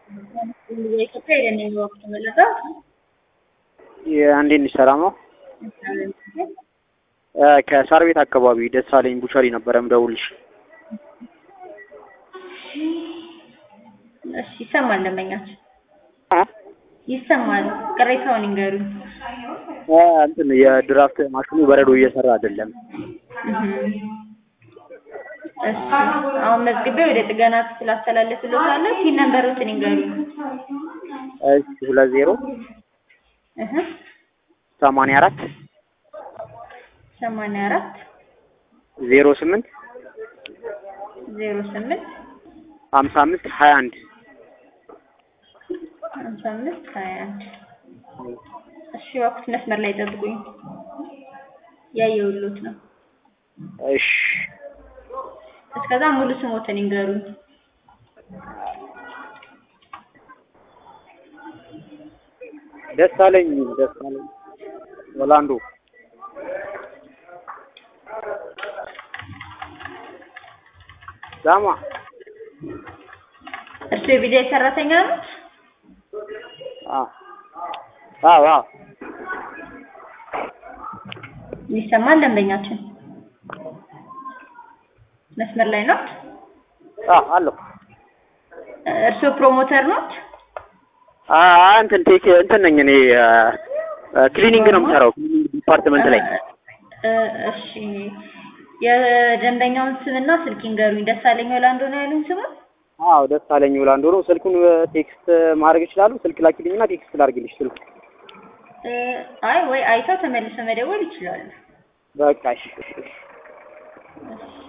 የኢትዮጵያ የደን ወቅት መለጠው እንዴት ነሽ? ሰላም ነው? ከሳር ቤት አካባቢ ደሳለኝ ቡቸሪ ነበረ ምደውልሽ። እሺ ይሰማል። ደንበኛችን ይሰማል። ቅሬታውን ይንገሩኝ። እንትን የድራፍት ማሽኑ በረዶ እየሰራ አይደለም። እሺ አሁን መዝግቤ ወደ ጥገና ክፍል አስተላልፍልዎታለሁ። ፒን ነምበሮትን ይንገሩኝ። እሺ ሁለት ዜሮ እህ ሰማንያ አራት ሰማንያ አራት ዜሮ ስምንት ዜሮ ስምንት ሀምሳ አምስት ሀያ አንድ ሀምሳ አምስት ሀያ አንድ እሺ እባክዎት መስመር ላይ ጠብቁኝ። ያየሁልዎት ነው። እሺ እስከዛ ሙሉ ስሞትን ይንገሩኝ። ደሳለኝ ደሳለኝ ወላንዶ ዳማ እርሱ የቢጃይ ሰራተኛ ኖት? አዎ አዎ ይሰማል። ደንበኛችን መስመር ላይ ኖት? አዎ አለሁ። እርስዎ ፕሮሞተር ኖት? አ እንትን ቴክ እንትን ነኝ እኔ ክሊኒንግ ነው የምሰራው ክሊኒንግ ዲፓርትመንት ላይ እ እሺ የደንበኛውን ስምና ስልክ ይንገሩኝ። ደሳለኝ ወላንዶ ነው ያሉኝ ስሙን? አዎ ደሳለኝ ወላንዶ ነው። ስልኩን ቴክስት ማድረግ ይችላሉ? ስልክ ላኪልኝና ቴክስት ላድርግልሽ ስልክ እ አይ ወይ አይተው ተመልሰው መደወል ይችላሉ። በቃ እሺ። እሺ